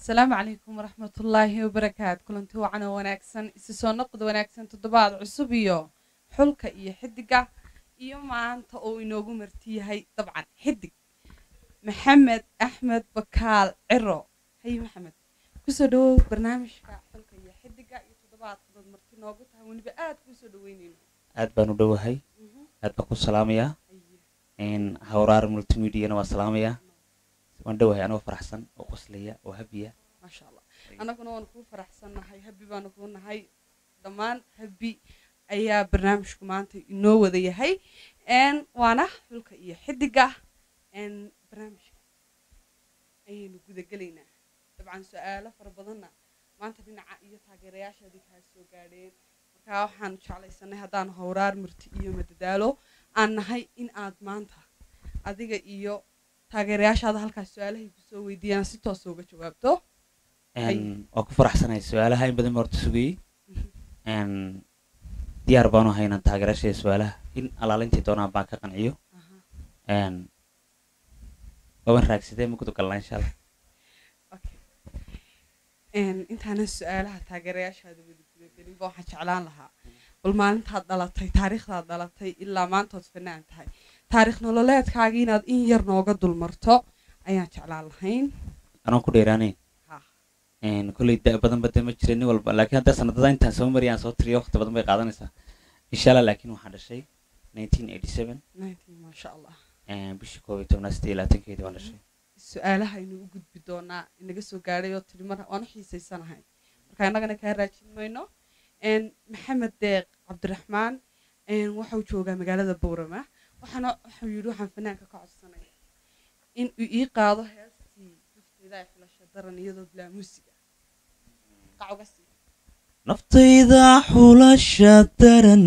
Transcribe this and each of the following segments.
asalaamu calaykum waraxmatullaahi wabarakaatu kulanti wacan oo wanaagsan isi soo noqda wanaagsan toddobaad cusub iyo xulka iyo xidiga iyo maanta uu inoogu marti yahay dabcan xidig maxamed axmed bakaal ciro haye maxamed kusoo dhawow barnaamijka xulka iyo xidiga iyo toddobaadka dad marti noogu tahay weliba aad kuusoo dhaweyneyno aad baan u dhowahay aad baan ku salaamayaa hawraar multimediana waan salaamayaa waan dhowahay anoo faraxsan oo qoslaya oo habiya maasha allah annaguna waanu kuu faraxsannahay habi baanu kuu nahay dhammaan habi ayaa barnaamijku maanta inoo wada yahay waana xulka iyo xidiga barnaamijka ayaynu gudagelaynaa dabcan su-aalo fara badanna maanta dhinaca iyo taageerayaashaadii kaa soo gaadheen markaa waxaanu jeclaysanay haddaan howraar murti iyo madadaalo aan nahay in aad maanta adiga iyo taageerayaashaada halkaas su-aalahay kusoo weydiiyaan si toosa uga jawaabto waan ku faraxsanahay su-aalaha in badan baa horta sugayey diyaar baanu ahay inaan taageerayaashada su-aalaha in alaalintii doonaan baan ka qanciyo waaban raagsadee ma gudagalnaa insha allah intaanan su-aalaha taageerayaashaada wada gudagelinba waxaan jeclaan lahaa bal maalintaad dhalatay taariikhdaad dhalatay ilaa maantood fanaan tahay taarikh nololeedkaaga inaad in yar nooga dulmarto ayaan jeclaan lahayn anoo ku dheeraanayn kolley da badan bade ma jira nin walba laakiin hadda sanadada intaan soo mariya aan soo tiriyo waqti badan bay qaadanaysaa insha allah laakiin waxaan dhashay nineteen eighty seven maasha allah bishii koob iyo tobnaad siddeed iyo labaatankeedii waan dhashay su-aalaha aynu u gudbi doonaa inaga soo gaadhay oo tiri mar waanu xiisaysanahay marka innagana kaa raajin mayno maxamed deeq cabdiraxmaan waxau joogaa magaalada bowrama waxaana waxau yidhi waxaan fanaanka ka codsanaya in uu ii qaado heestii nafteyda ay xulasha daran iyadoo bilaa muusiga qac uga sii naftayda xulasha daran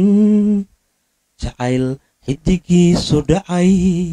jacayl xidigiisu dhacay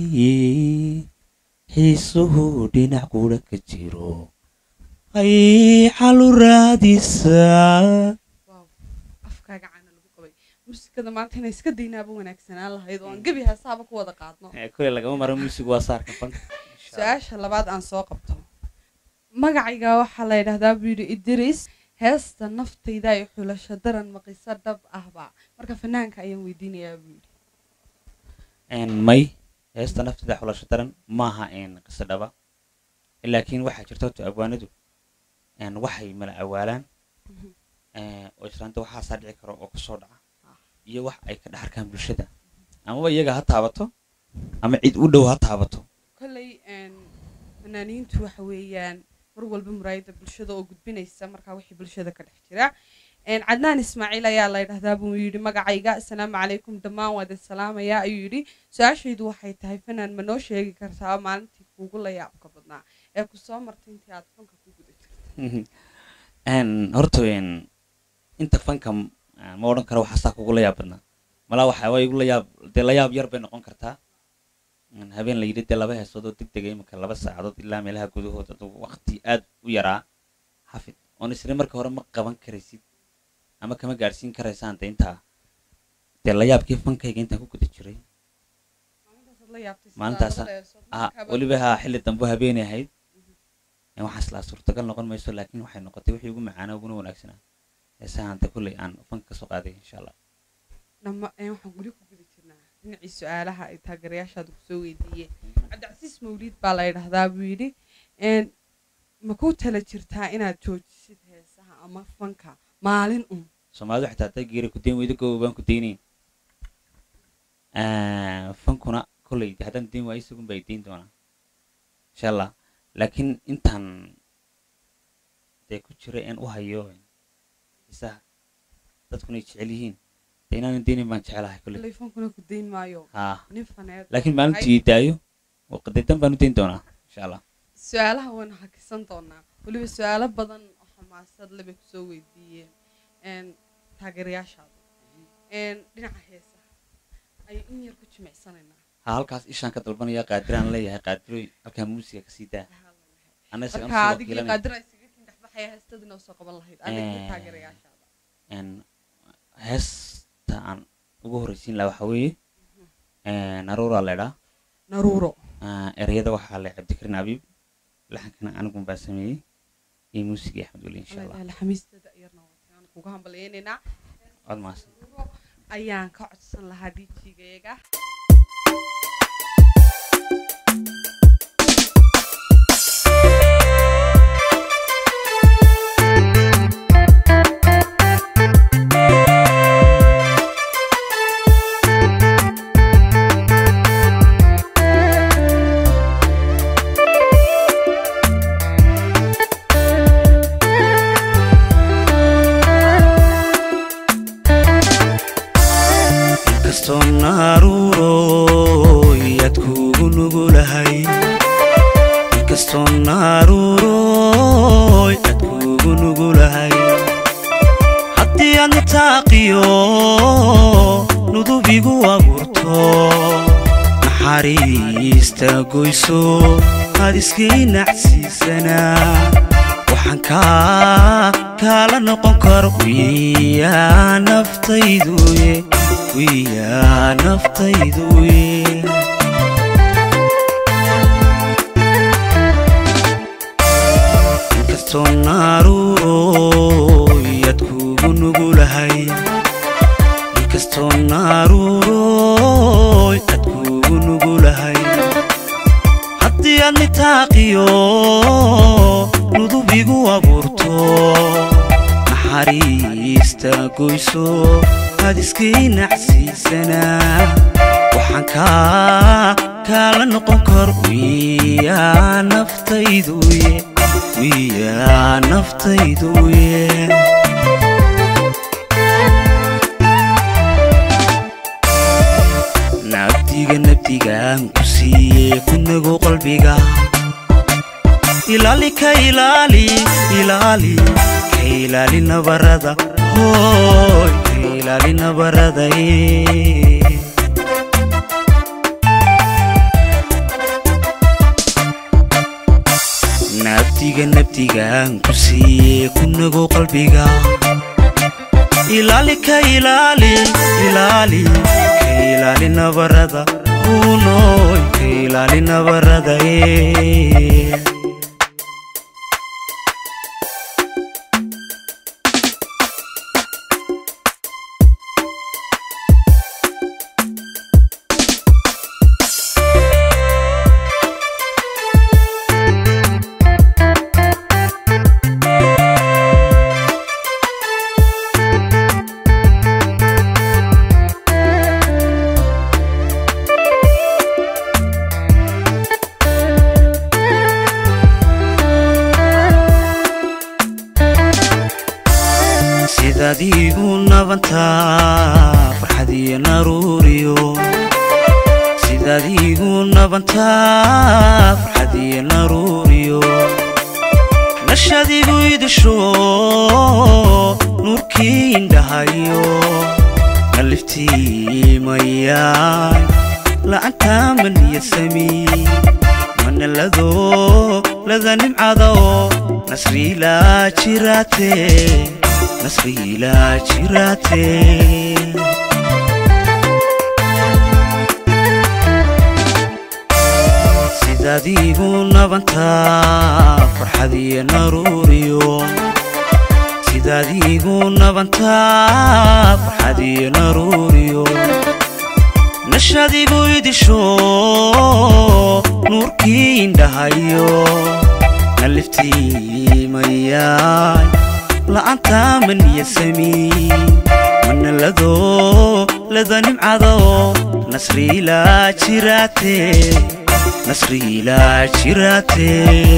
xiisuhu dhinac guudha ka jiro ay xalu raadisaa afkaaga caana lagu qabay muusikada maanta inay iska daynaaba wanaagsanaan lahayd oo aan gebi heesaaba ku wada qaadno kule lagama maro muusigu waa saarka fanka su-aasha labaad aan soo qabto magacayga waxaa la yidhahdaa buu yidhi idris heesta naftayda ay xulasho daran maqiso dhab ahba marka fanaanka ayaan weydiinayaa buu yidhi may heesta naftayda xulasho daran maaha qiso dhaba laakiin waxaa jirta horta abwaanadu waxay mala awaalaan oo islaanta waxaasaa dhici karo oo kusoo dhaca iyo wax ay ka dhex arkaan bulshada amaba iyaga ha taabato ama cid u dhow ha taabato kolley fanaaniintu waxa weeyaan mar walba muraayadda bulshada oo gudbinaysa markaa wixii bulshada ka dhex jira cadnaan ismaaciil ayaa la ydhahdaa buu yidhi magacayga asalaamu calaykum dhammaan waad salaamayaa ayuu yidhi su-aashaydu waxay tahay fanaan ma noo sheegi kartaa maalintii kuugu la yaabka badnaa ee ku soo martay intii aad fanka ku guda jirtay horta inta fanka ma odhan karo waxaasaa kugula yaab badnaa malaa waxa waa igula yaab dee la yaab yar bay noqon kartaa habeen la yidhi dee laba heesood oo deg dega iminka laba saacadood ilaa meelaha gudahood adugu waqti aad u yaraa xafid oon isla marka hore ma qaban karaysid ama kama gaadhsiin karaysaan de intaa dee la yaabkii fankayga intaan ku guda jiray maalintaas weliba haa xilli dambe habeenay ahayd waxaa islaa suurtagal noqon mayso laakiin waxay noqotay wixii ugu macaana uguna wanaagsanaa heesahan de kulley aan fanka kasoo qaaday insha allah waxaan weli ku guda jirnaa dhinacii su-aalaha ay taageerayaashaada kusoo weydiiyeen cabdicasiis mawliid baa la yidhahdaa buu yidhi ma ku tala jirtaa inaad joojisid heesaha ama fanka maalin un soomaalidu xitaa hadday geeri ku dayn weydo gooba baan ku daynayn fankuna kolley haddaan dayn waayo isagun baa dayn doonaa insha allah laakiin intaan dee ku jira een u hayo isaha dadkuna ay jecel yihiin dee inaanan daynayn baan jecelahay kolley fankuna ku dayn maayo haa nin faneed laakiin maalintuu ii daayo qadeedan baan u dayn doonaa insha allah su-aalaha waynu hakisan doonaa weliba su-aalo badan oo xamaasad le bay kusoo weydiiyeen taageerayaashaada dhinaca heesaha ayay in yar ku jimicsanaynaa haa halkaas ishaan ka dalbanaya qaadiraan leeyahay qaadiroy halkaa muusiga kasii daa ana isaga marka adigii qaadira isaga kin dhexbaxaya heestadina usoo qaban lahayd adiga taageerayaashaada heesta aan ugu horreysiin laha waxaa weeye naruuraa leedhaa naruuro ereyada waxaa le cabdikarin abiib laxankana anigun baa sameeyey iyo muusiga axmed weli insha allah alla xamiistada yarna waan kuga hambalyaynaynaa waad mahadsan ayaan ka codsan lahaa dijigayaga inkastoo naaruuroy aad kuugu nugulahay inkastoo naaruuroy aad kuugu nugulahay haddii aad nitaaqiyo nudubigu abuurto naxariista goyso aad iskay nacsiisanaa waxaan kaa kaala noqon karo wiyaa naftayduye wiyaa naftayduye inkastoo naaruuroy aad kuugu nugulahay inkastoo naaruuroy aad kuugu nugulahay haddii aad nitaaqiyo nudubigu abuurto naxariista goyso aad iskay nacsiisanaa waxaan kaa kaala noqon karo wiyaa naftayduye wiyaa naftayduye nabdiga nabdigaan ku siiye kunago qalbiga ilaali ka ilaali ilaali ka ilaali nabarada hooy ka ilaali nabarada ee. nabdiga nabdigaan ku siiye kunago qalbiga ilaali ka ilaali ilaali ka ilaali nabarada hunoy ka ilaali nabarada ee. sidaad iigu nabantaa farxad iyo naruuriyo sidaad iigu nabantaa farxad iyo naruuriyo nashad igu idisho nuurkii indhahayo naliftiimayaan la'antaa maniya samii manalado lada nimcada oo nasriilaa jiraate nasriilaa jiraate sidaad iigu nabantaa farxad iyo naruuriyo sidaad iigu nabantaa farxad iyo naruuriyo nashad igu idisho nuurkii indhahayo naliftiimayaan la'aantaa maniya samii manalado lada nimcada oo nasriilaa jiraate nasriilaa jiraate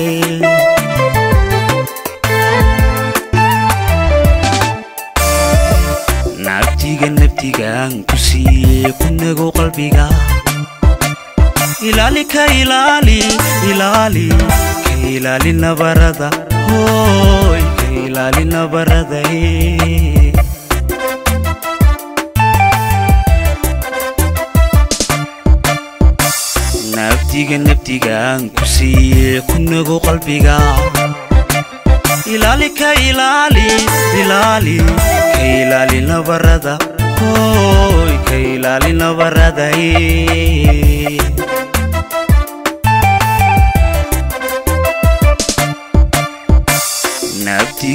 nabdiga nabdigaan ku siiye kunago qalbiga ilaali ka ilaali ilaali ka ilaali nabarada hooy ka ilaali nabarada ee. nabdiga nabdigaan ku siiye kunago qalbiga ilaali ka ilaali ilaali ka ilaali nabarada hooy ka ilaali nabarada ee.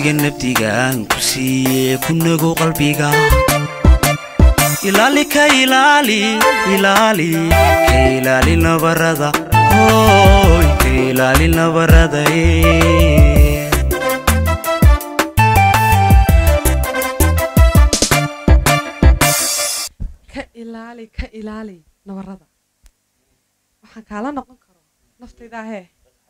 nabdiga nabdigaan ku siiye ku nago qalbiga ilaali ka ilaali ilaali ka ilaali nabarada hooy ka ilaali nabarada eh. ka ilaali ka ilaali nabarada waxaan kaala noqon karo naftayda ahee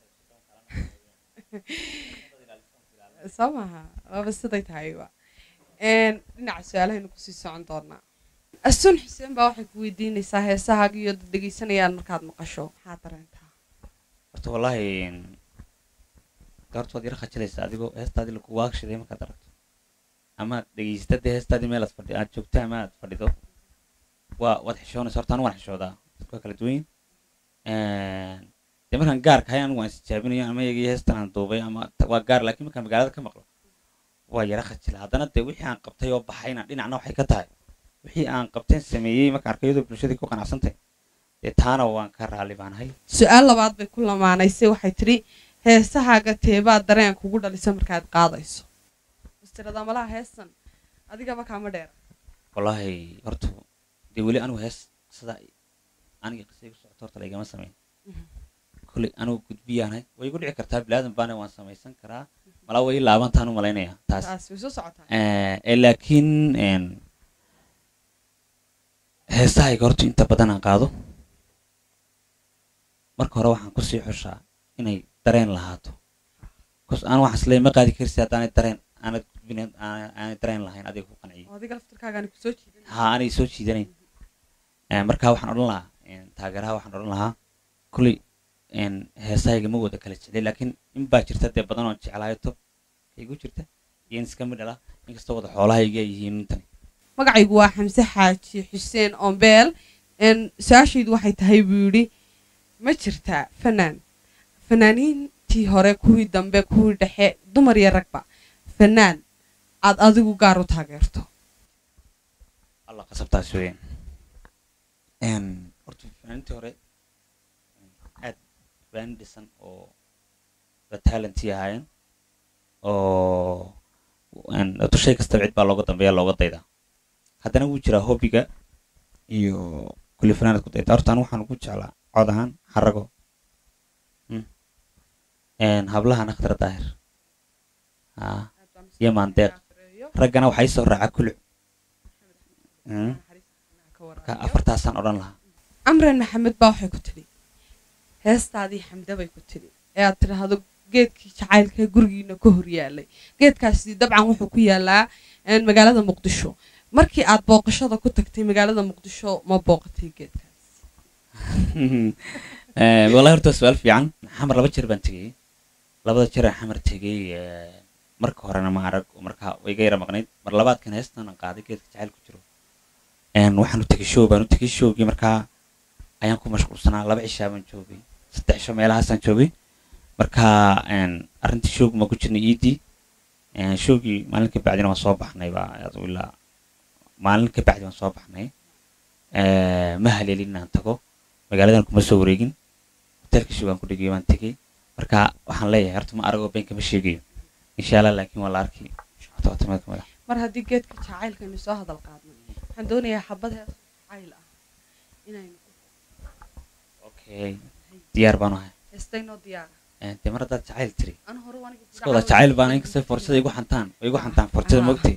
soo maha waaba siday tahayba Een, dhinaca su-aalahaynu kusii socon doonaa asun xuseen baa waxay ku weydiinaysaa heesahaaga iyo dad dhegeysanayaan markaad maqasho maxaa dareentaa horta wallaahi horta waad yara khajilaysaa adigoo heestaadii lagu waagshiday markaad aragto amaad dhegeysata dee heestaadii meel aad fadhi aad joogto ama aad fadhido waa waad xishoonaysa horta anigu waan xishoodaa dadka waa kala duwan yihiin. dee markaan gaarka ahay anigu waan isjaabinayo ama iyagii heestan aan duubay ama ta- waa gaar laakiin markaan magaalada ka maqlo waa yara khajila haddana dee wixii aan qabtay oo baxayna dhinacna waxay ka tahay wixii aan qabteen sameeyey markaan arkay iyadoo bulshadii ku qanacsantay dee taana waan ka raalli baanahay su-aal labaad bay ku lamaanaysay waxay tidhi heesahaaga teebaa dareen kugu dhalisa markaad qaadayso wastirada malaha heestan adigaba kaama dheera wallaahi horta dee weli anigu hees sida aniga qisay ku socoto horta laygama samayn Mhm. kolley anigu gudbiyaanahay way igu dhici kartaa bilaadan baana waan samaysan karaa malaa way laabantaan u malaynaya taas taas way soo socotaa Eh, eh, laakiin een, heesahayga horta inta badan aan qaado marka hore waxaan kusii xushaa inay dareen lahaato bcause aan waxaan isleeyahay ma qaadi karsi haddaanay dareen aanad gudbinayn aanay aanay dareen lahayn adiga ku qanciyo oo adiga laftirkaagaani kusoo jiidan ha aanay soo jiidanayn Eh, marka waxaan odhan lahaa een, taageeraha waxaan odhan lahaa kulley een, heesahayga ma wada kala jeclay laakiin in baa jirta dee badan oon jeclaayo tob igu jirta iyo in iska midhala inkastoo wada xoolahayga ay yihiin intani magacaygu waa xamse xaaji xuseen ombeel n su-aashaydu waxay tahay buu yidhi ma jirtaa fanaan fanaaniintii hore kuwii dambe kuwii dhexe dumar iyo ragba fanaan aad adigu gaar u taageerto alla qasabtaas weeyaan Een, horta fanaaniintii hore aad fanaanin dhisan oo da talentii ahaayeen oo een, horta shay kastaba cid baa looga dambeeya looga daydaa haddana wuu jiraa hobbiga iyo kulli fanaanad ku dayda horta anigu waxaan ugu jeclaa cod ahaan xarago Mm. Een, hablahana khadra daahir haa iyo maandeeq raggana waxaa ii soo raaca kuluc Mm. marka afartaasaan odhan lahaa camran maxamed baa waxay ku tidhi heestaadii xamde bay ku tidhi ee aad tidhaahdo geedkii jacaylka ee gurigiina ka hor yaalay geedkaasi dabcan wuxuu ku yaalaa een, magaalada muqdisho markii aad booqashada ku tagtay magaalada muqdisho ma booqatay geedkaas Eh, wallahi horta waa su-aal fiican xamar laba jeer baan tegey labada jeer aan xamar tegey eh, marka horena ma arag oo marka way iga yara maqnayd mar labaadkan heestan aan qaaday geedka jacayl ku jiro Een, waxaan u tegey show baan u tegey showgii markaa ayaan ku mashquulsanaa laba cishaa baan joogay saddex cisho meelahaasaan joogay marka een, arrintii showgi ma ku jirnay iidii Een, showgii maalin ka bacdina waan soo baxnay baa adu ilaa maalin ka bacdi waan soo baxnay Eh, ma haleelin inaan tago magaaladan kuma soo wareegin hotelka show aan ku dhigay waan tegey marka waxaan leeyahay horta ma aragoo been kama sheegayo insha allah laakiin waa la arki Horta waa timaad kamid ah. mar haddii geedka jacaylkaynu soo hadal qaadnay waxaan doonayaa xabad hees jacayl ah inaynu okay diyaar baan ahay heestaynoo diyaara Eh, dee mar haddaad jacayl tiri anu hore aniga iska wada jacayl baan inkastoo forshada igu xantaan way igu xantaan forshada Ah. moogtay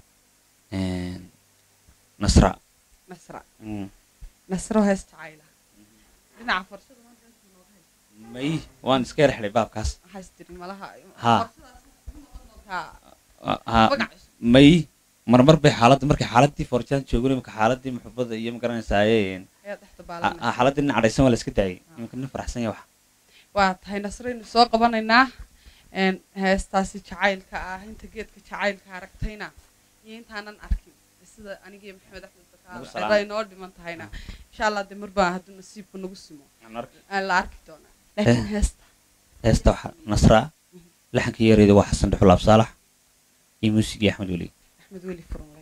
nasra nasra Mm. nasro hees jacayl ah dhinaca farshada maanta inta nooga haysa may waan iska yar xidhay baabkaas waxaa istiri malaha Ha. farshadaas waxay noqon doontaa Ah, ah, magac cusub. may marmar bay xaaladda markay xaaladii forshadaan joogin imika xaaladii muxubada iyo magaranaysaayeen ayaa dhexda baalanaysa xaaladii nin cadhaysan waa la iska daayay imika nin faraxsan ya wax waa tahay nasraynu soo qabanaynaa een, heestaasi jacaylka ah inta geedka jacaylka aragtayna iyo intaanan arkin sida anigiyo maxamed axmed Nagu bakaal salaam. cida inoo dhiman tahayna insha allah de marbaa hadduu nasiibku nagu simo aan la arki doonaa laakiin heesta heesta waxaa nasra laxankii yareeda waa xasan dhuxul absaalax iyo muusigii axmed weli axmed weli furunle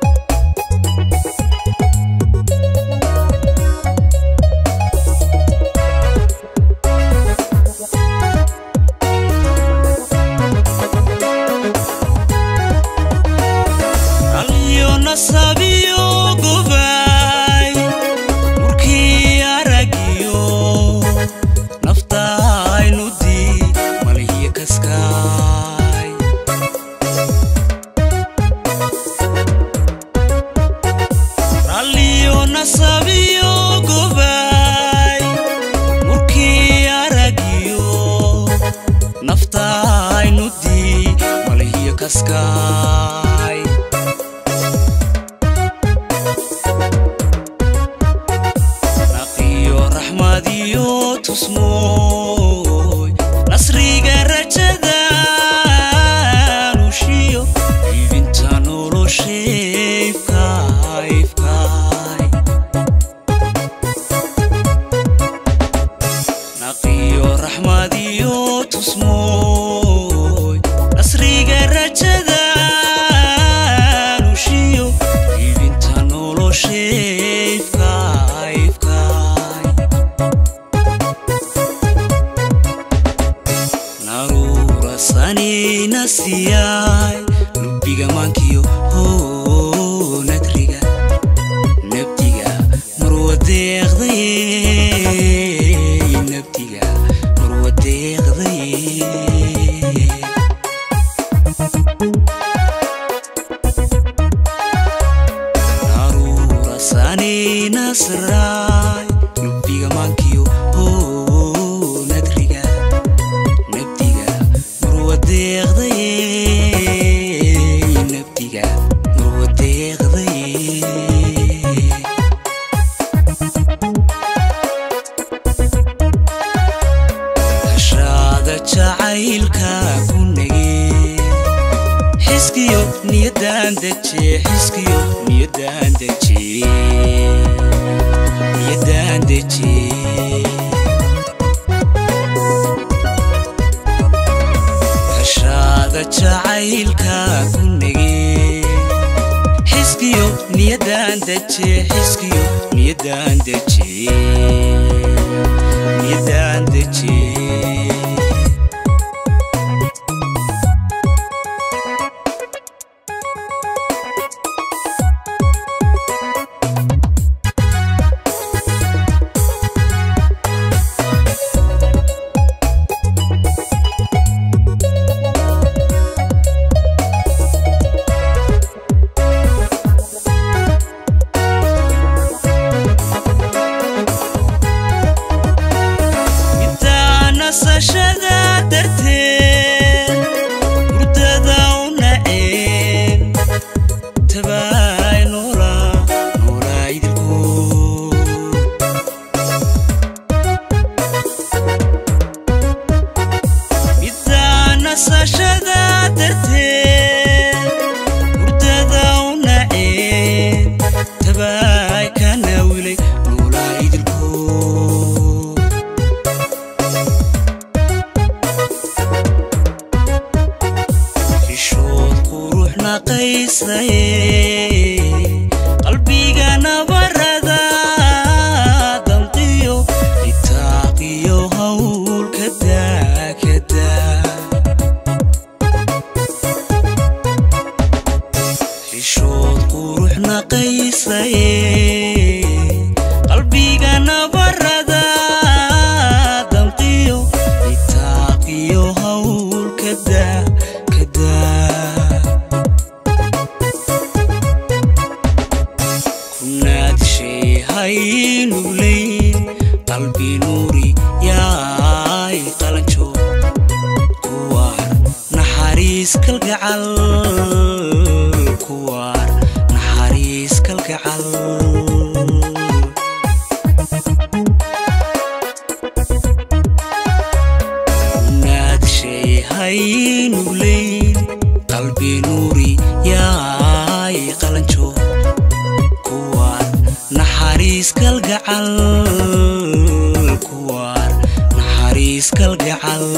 Thank nasabiyo gobay murkii aragiyo naftaynudii malihiyo kaskaay naqiyo raxmadiyo tusmooy nasriga rajada nushiyo ibinta nolosheefkaifkaay naqiyo raxmadiyo tusmooy nasriga rajada nushiyo ibinta nolosheefkaifkaay naruura sanina siyaay lubbiga maankiyo hoo nadriga nabdiga marwadeeqday nabdiga marwadeeqday naruura sanina siraay lubbiga maankiyo hoo nadriga nabdiga marwadeeqday nabdiga marwadeeqday hashaada jacaylka ku nage xiskiyo niyadan deje xiskiyo niyadan deje niyadan deje hashaada jacaylka ku nage xiskiyo niyadan deje xiskiyo niyadan deje niyadan deje middaa nasashada darteed hurdada u naceen tabaay noola noolaa idilkood middaa nasashada darteed hurdada u naceen tabaay ka naawilay noolaa idilkood xishood qurux naqaysaye qalbiga nabarada damqiyo itaaqiyo hawl kadaa kadaa xishood qurux naqaysaye qalbiga nabarada damqiyo itaaqiyo hawl kadaa kadaa kunaad shay haynuglayn qalbi nuuri yaay qalanjo kuwaar naxariis kalgacal kuwaar naxariis kalgacal naad shay haynuglayn qalbi nuuri yaay qalanjo kuwaar naxariis kalgacal kuwaar naxariis kalgacal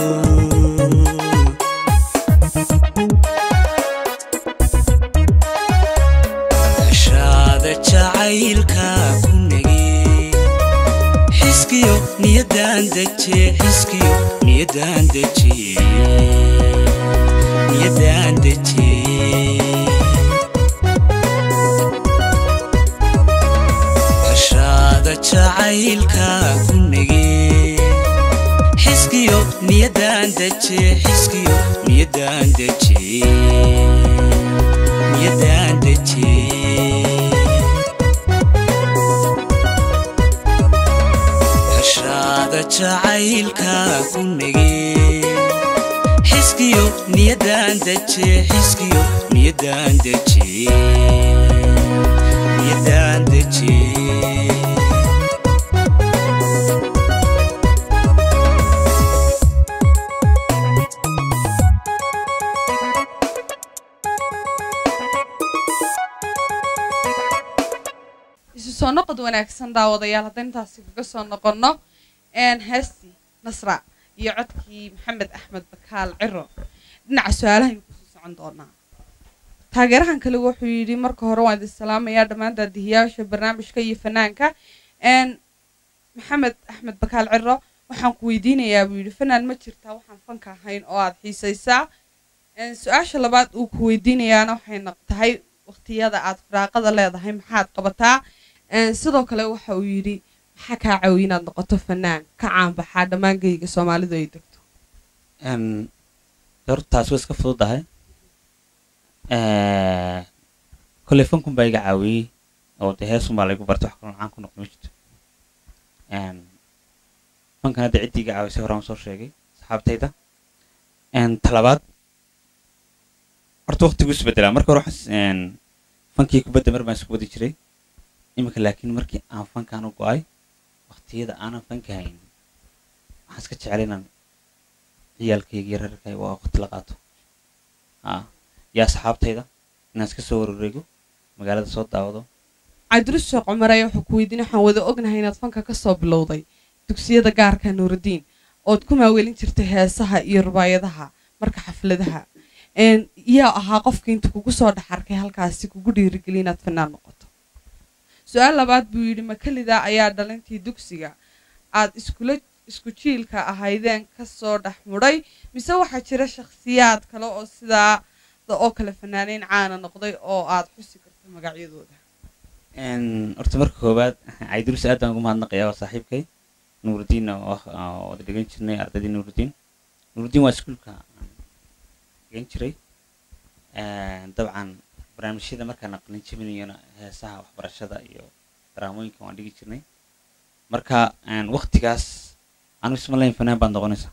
hashaada jacaylka ku nage xiskiyo niyadan deje xiskiyo niyadan deje niyadan deje hashaada jacaylka ku nage xiskiyo niyadan deje xiskiyo niyadan deje niyadan deje jacaylka ku nege xiskiyo niyadan deje xiskiyo niyadan deje niyadan deje isu soo noqod wanaagsan daawadayaal haddaynu intaasi kaga soo noqonno een heestii nasra iyo codkii maxamed axmed bakaal ciro dhinaca su-aalahaynu kusoo socon doonaa taageerahan kale wuxuu yidhi marka hore waan idin salaamayaa dhammaan daadihiyaasha barnaamijka iyo fanaanka een maxamed axmed bakaal ciro waxaan ku weydiinayaa buu yidhi fanaan ma jirtaa waxaan fanka ahayn oo aada xiisaysaa een su-aasha labaad uu ku weydiinayaana waxay noq- tahay waqtiyada aad firaaqada leedahay maxaad qabataa Een, sidoo kale waxa uu yidhi maxaa kaa caawiya inaad noqoto fanaan ka caanbaxaa dhammaan geyga soomaalidu ay degto Een, horta taasi way iska fududahay kolley fankun baa iga caawiyey oo dee heesun baa laygu bartay wax kaloo caan ku noqdo ma jirto Een, fankan hadda ciddii iga caawisay horaan soo sheegay saxaabtayda Een, talabaad horta waqtigu isbedelaa marka hore waxaan s- een, fankii kubadda mar baan isku wadi jiray iminka laakiin markii aan fankaan u go-ay waqtiyada aanan fanka hayn waxaan iska jecel inaan ciyaalkayga iyo reerkayga waa waqti la qaato haa iyo asxaabtayda inaan iska soo wareego magaalada soo daawado cabdirus sheekh cumar ayaa wuxuu ku weydiin waxaan wada ognahay inaad fanka ka soo bilowday dugsiyada gaarka nuurudiin ood ku maaweelin jirtay heesaha iyo rubaayadaha marka xafladaha Een, yaa ahaa qofka inta kugu soo dhex arkay halkaasi kugu dhiirigeliya inaad fanaan noqoto su-aal labaad buu yidhi makalida ayaa dhalintii dugsiga aad iskula isku jiilka ahaydeen kasoo dhex mudhay mise waxaa jira shakhsiyaad kale oo sidaa oo kale fanaaneyn caana noqday oo aad xusi karto magacyadooda Een, horta marka koowaad caydirus aad baan ugu mahadnaqayaa waa saaxiibkay nuurudiin oo ah- oo wada dhigan jirnay ardaydii nuurudiin nuurudiin waa iskuulka aan dhigan jiray Een, dabcan barnaamijyada markaan aqlin jabinayona heesaha waxbarashada iyo daraamooyinka waan dhigi jirnay marka een, waqtigaas anu isma layn fanaan baad noqonaysa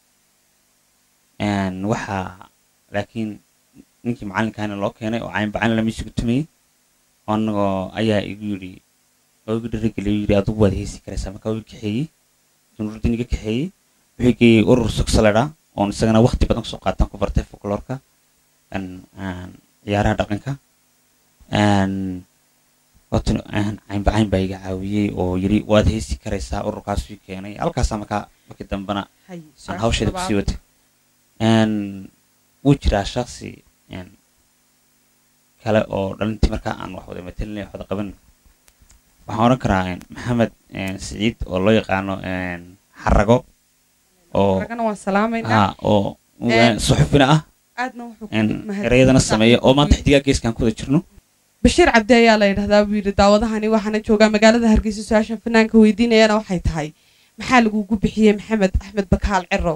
Een, waxaa laakiin ninkii macalinkaana loo keenay oo cayn bacaan lama isugu tumayey anagoo ayaa igu yidhi oo igu dhirigeliy yidhi adugu waad heesi karaysaa markaa wuu kaxeeyey nuruddin iga kaxeeyey wuxuu geeyey urur sogsaledha oon isagana waqti badan kusoo qaataan ku bartay folkloorka een, een, ciyaaraha dhaqanka een, horta een, caynbacayn baa iga caawiyey oo yidhi waad heesi karaysaa ururkaasuu ii keenay halkaasaa markaa markii dambena Hay, aan su-aasha hawsheeda labaad. kusii watay Een, wuu jiraa shaksi een, kale oo dhalintii markaa aan wax wada matalinay wax wada qaban waxaan odhan karaa een, maxamed een, siciid oo loo yaqaano een, xarago oo ragana waan salaamaynaa haa oo Een, suxufina ah aadna wuxuu ku een, mahadsan ereyadana yahay sameeya oo maanta saaxiibkii. xidigaa geeskaan ku wada jirno bashiir cabdi ayaa la yidhahdaa buu yidhi daawadahani waxaana joogaa magaalada hargeysa su-aashan fanaanka weydiinayana waxay tahay maxaa lagugu bixiyey maxamed axmed bakaal cirow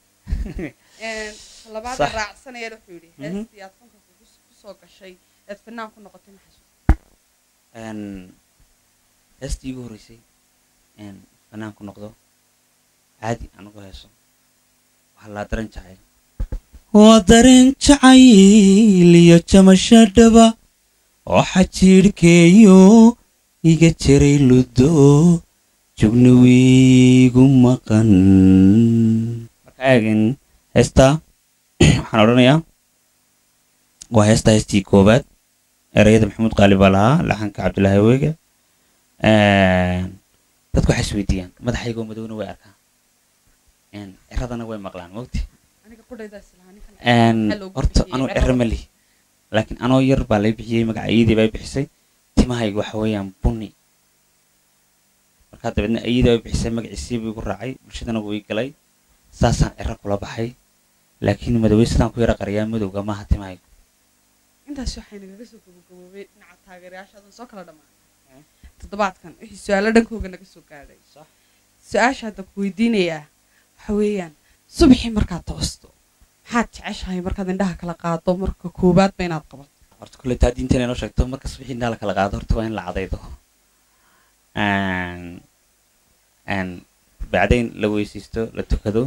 labaada Sax. raacsanayana wuxuu yidhi Mhm. heestii aad fanka kugu- kusoo gashay eed fanaan ku noqotay maxaa Een, heestii igu horreysay een, fanaan ku noqdo caadi anagu heeso waxaa laa daran jacayl waa dareen jacayl iyo jamasho dhaba oo xajiidhkeeyo iga jiray ludo jugna wiigu maqan marka eegin heestaa waxaan odhanayaa waa heestaa heestii koowaad ereyada maxamuud qaali baa lahaa laxanka cabdilaahi weege dadku waxay isweydiiyaan madaxaygoo madowna way arkaan Een, ciradana way maqlaan mogti aniga qudhaydaa islahaa ninkan Een, maxaa loogu horta bixiyey anuu cirada? ciro ma lihi laakiin anoo yar baa lay bixiyey magaca iyadii baa bixisay timahaygu waxa weeyaan bunni markaa dabeedna iyadii baa bixisay magaciisii buu igu raacay bulshadana wuu ii galay saasaan ciro kula baxay laakiin madowey sidaan ku yara qariyaa madowga maaha timahaygu intaas waxay nagaga soo gabagaboobay dhinaca taageerayaashaadan soo kala dhammaanay toddobaadkan wixii su-aalo dhankooga naga soo gaadhay su-aasha hadda ku weydiinayaa waxa weeyaan subaxii markaad toosto maxaad jeceshahay markaad indhaha kala qaado marka koowaad ba inaad qabato horta kulle taa diinteena inoo sheegto marka subaxii indhaha la kala qaado horta waa in la cadaydo Een, een, bacdayn la weysaysto la tukado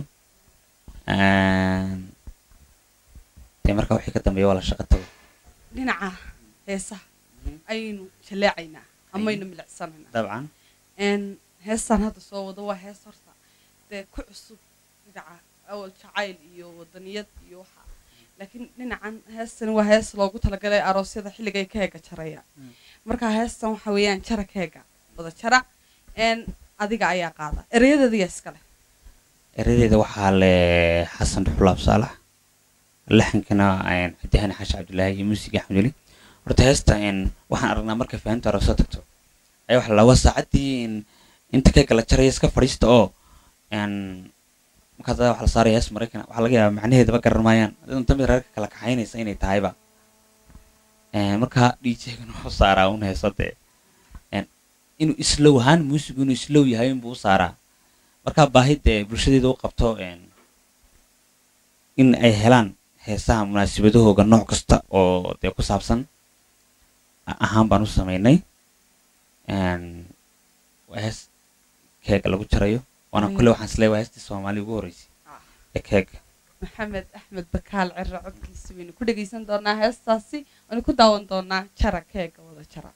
Een, dee marka wixii ka dambeeya waa la shaqo tago dhinaca heesaha ayaynu jaleecaynaa amaynu milicsanaynaa dabcan n heestan hadda soo wado waa hees horta dee ku cusub dhinaca awal jacayl iyo wadaniyad iyo waxa laakiin dhinacan heestan waa hees loogu talagalay aroosyada xilligay keega jaraya Mm. marka heestan waxa weeyaan jara keega wada jara n adiga ayaa qaada ereyadeediya iskale eradeeda waxaa le xasan dhuxulaab saalax laxankana een, cabdihani xaashi cabdilaahi iyo muusiga axmed weli horta heesta een, waxaan aragnaa marka fahamta hore soo tagto ayaa waxa la waa saacaddii een, inta keega la jaraya iska fadhiista oo een, markaas ayaa waxaa la saaraya hees maraykan waxaa laga yaabaa macnaheedaba garan maayaan adinta mid reerka kala kaxaynaysa inay tahayba Een, marka djgana wuxuu saaraa un heeso dee een, inuu islow ahaan muusigu inuu islow yahay inbuu u saaraa markaa baahi dee bulshadeeda u qabto een, in ay helaan heesaha munaasabadahooga nooc kasta oo dee ku saabsan a- ahaan baan u sameynay Een, waa hees keega lagu jarayo waana Mm. kule waxaan isleeyahay waa heestii soomaali ugu horreysay Ah. ee keega maxamed axmed bakaal ciro codkiisa waynu ku dhegaysan doonaa heestaasi waynu ku daawan doonaa jara keega wada jara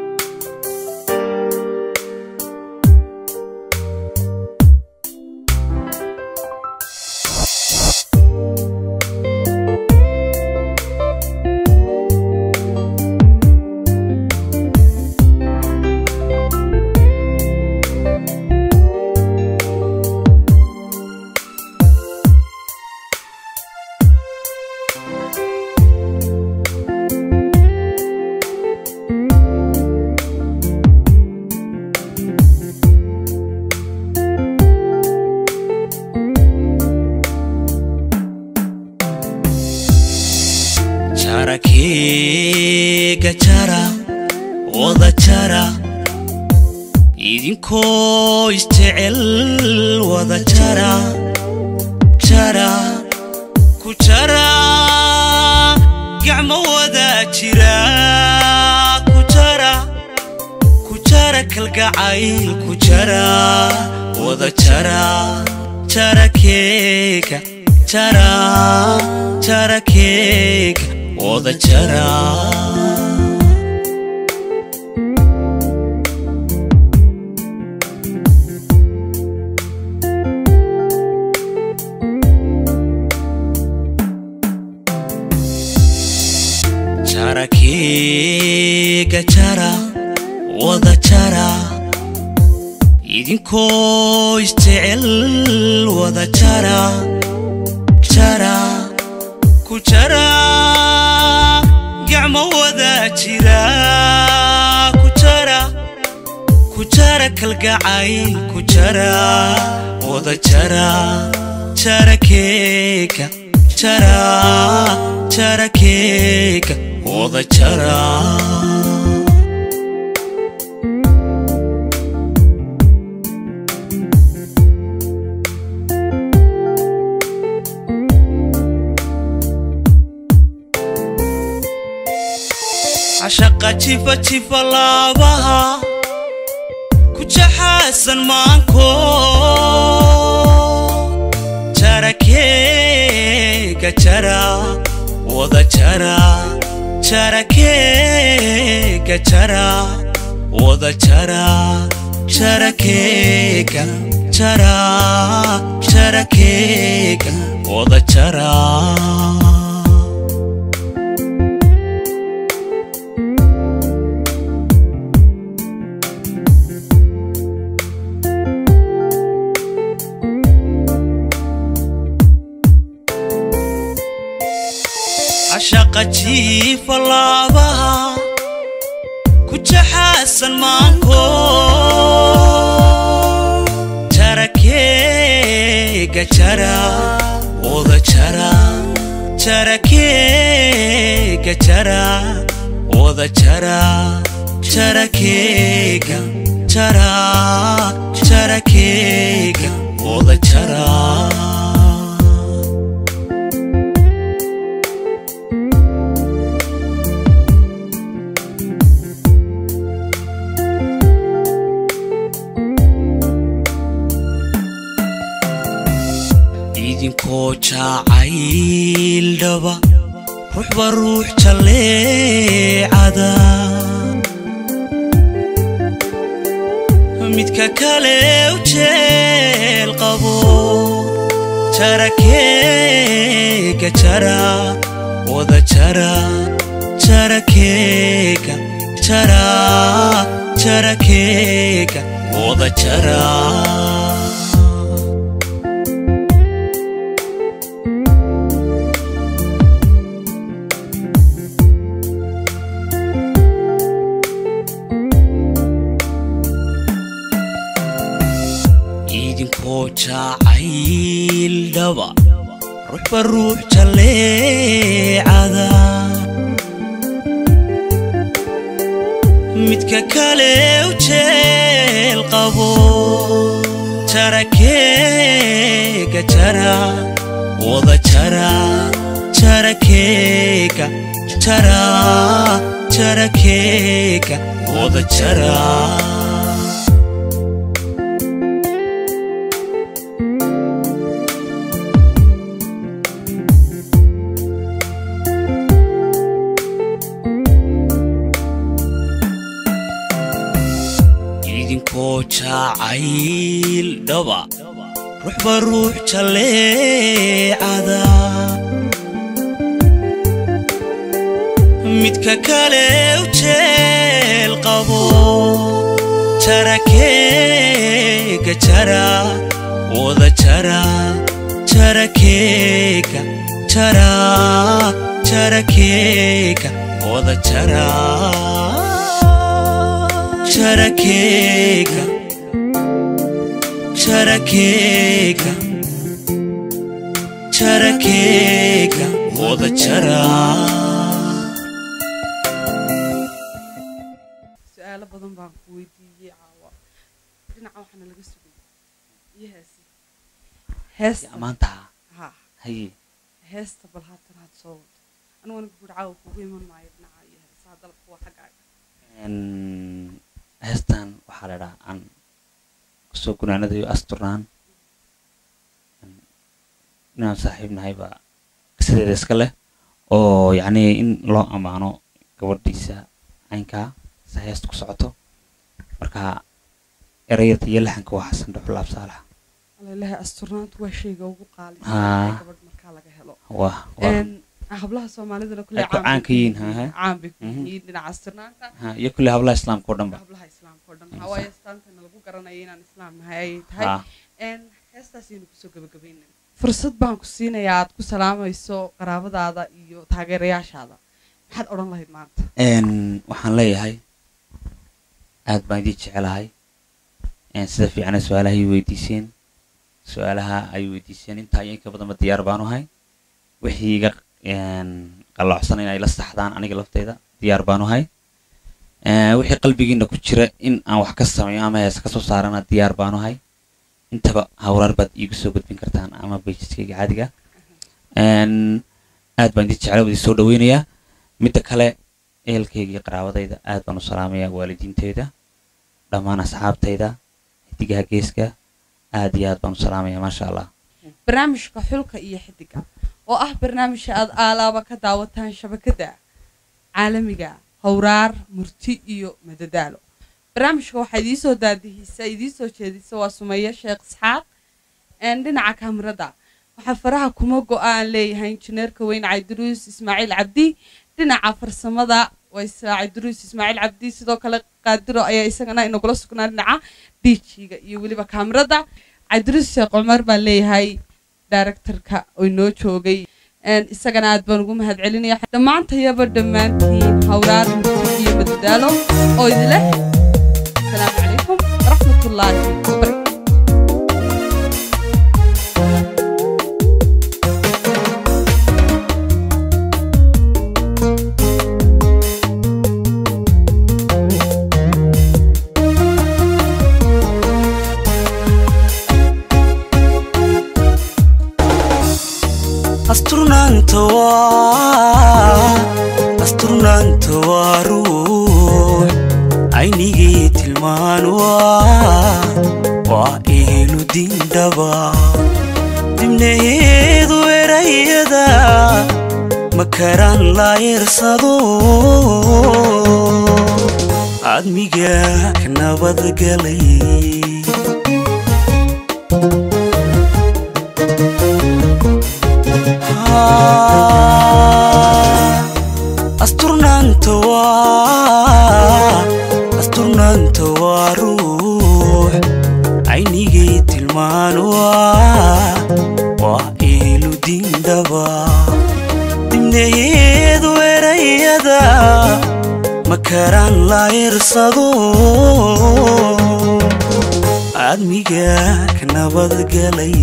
jarakeega jara wada jara idinkoo isjecel wada jara jara ku jara gacmo wada jira ku jara ku jara kalgacayl ku jara wada jara jarakeega jara jarakeega wada jara jarakeega jara wada jara idinkoo isjecel wada jara jara ku jara gacmo wada jira ku jara ku jara kalgacayl ku jara wada jara jarakeega jara jarakeega wada jara cashaqa jifa jifa laabaha ku jaxaasan maanko jarakeega jara wada jara jarakeega jara wada jara jarakeega jara jarakeega wada jara cashaqa jiifa laabaha ku jaxaasan maanko jarakeega jara wada jara jarakeega jara wada jara jarakeega jara jarakeega wada jara idinkoo jacayl dhaba ruuxba ruux jalleecada midka kale u jeel qabo jarakeega jara wada jara jarakeega jara jarakeega wada jara idinkoo jacayl dhaba ruuxba ruux jalleecada midka kale u jeel qabo jarakeega jara wada jara jarakeega jara jarakeega wada jara idinkoo jacayl dhaba ruuxba ruux jalleecada midka kale u jeel qabo jarakeega jara wada jara jarakeega jara jarakeega wada jara jarakeega jarakeega jarakeega wada jara su-aalo badan baan ku weydiiyey caawa dhinaca waxaana laga sugay iyo heesi heesta ammaantaha ha haye heesta bal haatan had soo wado aniguna guur caawa kugu iman maayo dhinaca iyo heesaha dalabka waa xaggaaga Een, heestan waxaa la dhahaa aan kusoo gunaanadayo asturnaan Een, inaan saaxiib nahay baa sideeda iska leh oo yacni in loo ammaano gabadhiisa caynkaa si heesta ku socoto marka erayada iyo laxanka waa xasan dhuxul absaalax alalaha asturnaantu waa shayga ugu qaalisan Haa. ee gabadh markaa laga helo waa waa Een, hablaha soomaalidana kule Ay ku caan ka yihiin, ha, ha. caan bay ku Mhm. yihiin dhinaca asturnaanta ha, iyo kulli hablaha islaamka oo dhan ba hablaha islaamka oo dhan Insa. hawaaye astaantana lagu garanaya inaan islaam nahay ay tahay ha Een, heestaasaynu kusoo gabagabaynay fursad baan ku siinayaa aad ku salaamayso qaraabadaada iyo taageerayaashaada maxaad odhan lahayd maanta Een, waxaan leeyahay aad baan idin jecelahay Een, sida fiicana su-aalaha ay weydiiseen su-aalaha ay weydiiseen intaa iyo inka badanba diyaar baanu ahay wixii iga een, qalloocsan in ay la saxdaan aniga lafteyda diyaar baanu ahay Een, wixii qalbigiina ku jira in aan wax ka sameeyo ama hees ka soo saarana diyaar baanu ahay intaba hawraar baad iigu soo gudbin kartaan ama bayjiskayga caadiga Een, aad baan idin jeclay waa idin soo dhaweynayaa midda kale ehelkayga iyo qaraabadayda aad baan u salaamayaa waalidiinteyda dhammaan asxaabtayda xidigaha geeska aad iyo aad baan u salaamayaa maasha allah barnaamijka xulka iyo xidiga oo ah barnaamijka aad aalaaba ka daawataan shabakada caalamiga howraar murti iyo madadaalo barnaamijka waxaa idiisoo daadihisa idiisoo jeedisa waa sumeeye sheekh isxaaq een, dhinaca kaamirada waxaa faraha kuma go-aan leeyahay injineerka weyn cabdiruus ismaaciil cabdi dhinaca farsamada waa israa cabdiruus ismaaciil cabdi sidoo kale qaadiro ayaa isagana inagula sugnaa dhinaca diijiga iyo weliba kaamirada cabdiruus sheekh cumar baan leeyahay directorka oo inoo joogay Een, isagana aad baan ugu mahad celinaya dhammaantayaba dhammaantiin howraar murti iyo madadaalo oo idileh asalaamu calaykum waraxmatullaahi wabarakatu asturnaanta waa asturnaanta waa ruux aynigii tilmaan waa waa ehlu dindhaba dibnaheedu erayada makaraan laayirsado admiga ka nabadgalay asturnaanta waa asturnaanta waa ruux aynigay tilmaan waa waa iilu diindhaba dibnaheedu erayada makaraan laayirsado admiga ka nabadgalay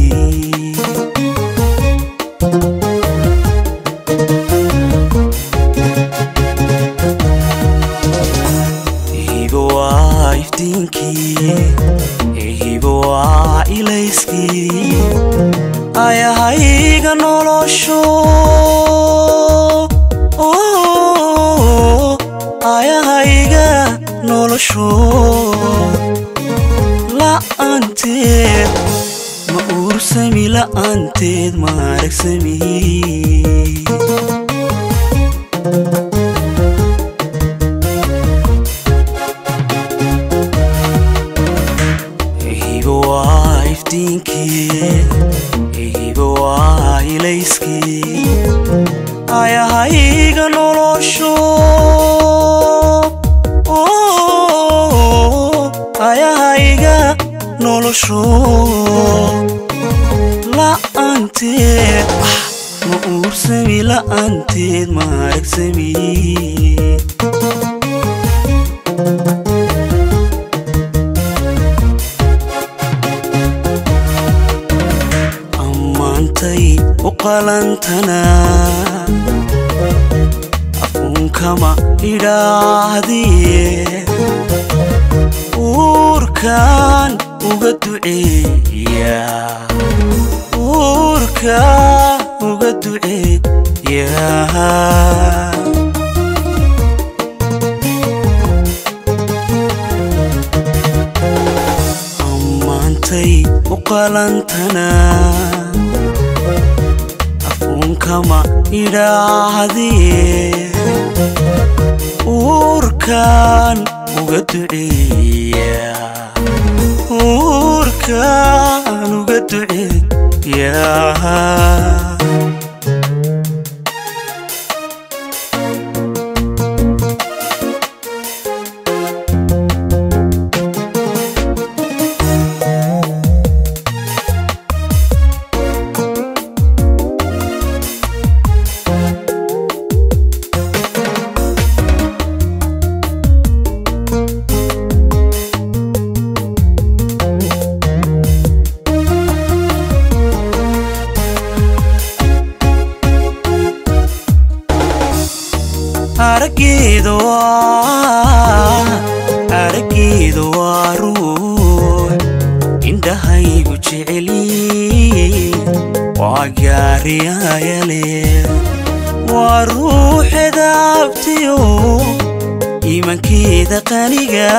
hibo waa iftiinkii hibo waa ilayskii ayahayga nolosho ayahayga nolosho la'aanteed ma uursami la'aanteed ma aragsami hibo waa iftiinkii hibo waa ilayskii ayahayga nolosho ayahayga nolosho la'aanteed ma uursami la'aanteed ma aragsami ammaantay u qalantanaa afuunkama idhaahdiye uurkaan uga duceeya uurkaan uga duceeya ammaantay u qalantanaa afuunkama idhaahdiye uurkaan uga duceeya uurkaan uga duceeya araggeeda waa araggeeda waa ruux indhahaygu jeceli waa gaariyayale waa ruuxeeda abtiyo iimankeeda qaniga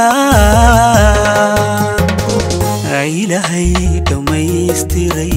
ilaahay dhammaystiray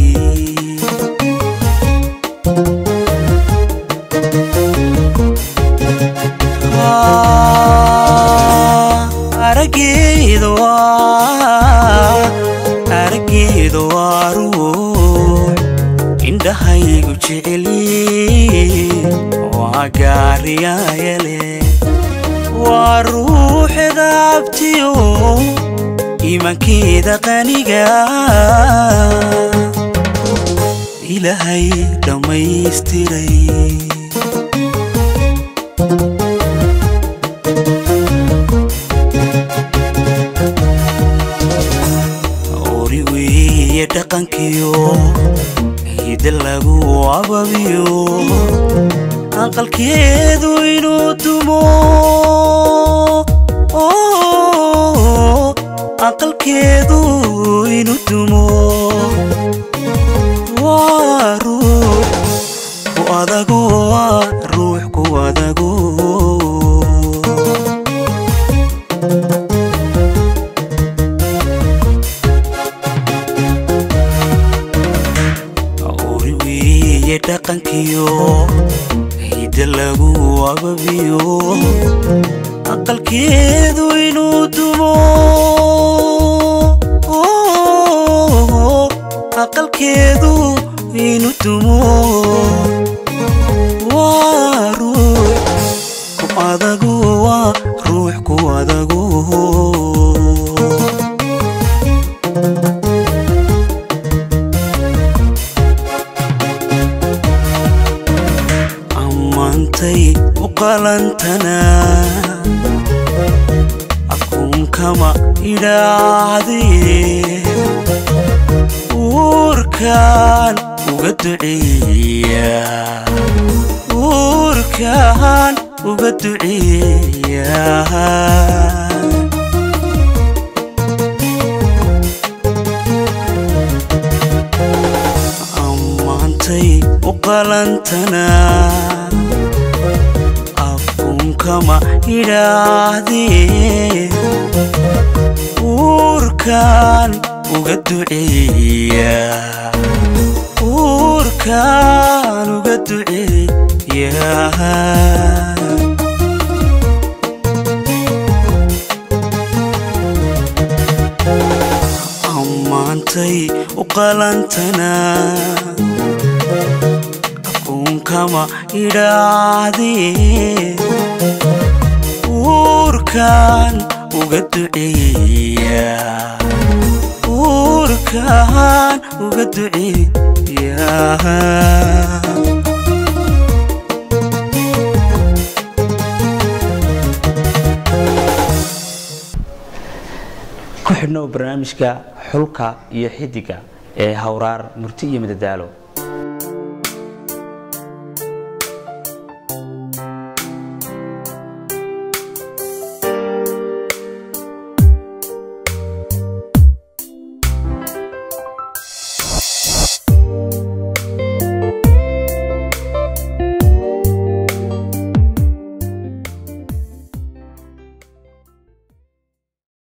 araggeeda waa araggeeda waa ruux indhahaygu jeceli waa gaariyayale waa ruuxeeda abtiyo iimankeeda qaniga ilaahay dhammaystiray ori weeye dhaqankiyo hida lagu ababiyo aqalkeedu inuu dumo aqalkeedu inuu dumo waa ruux ku adago waa ruux ku adago dhaqankiyo hidda lagu ababiyo aqalkeedu inuu dumo aqalkeedu inuu dumo waa ruux ku adagu waa ruux ku adagu ammaantay u qalantanaa akuunkama idhaahdee uurkaan uga duceeya uurkaan uga duceeya ammaantay u qalantanaa akuunkama idhaahdee uurkaan uga duceeya uurkaan uga duceeya ammaantay u qalantanaa akuunkama idhaahdee uurkaan uga duceeya uurkaan uga duceeya ku xidhnow barnaamijka xulka iyo xidiga ee hawraar murti iyo madadaalo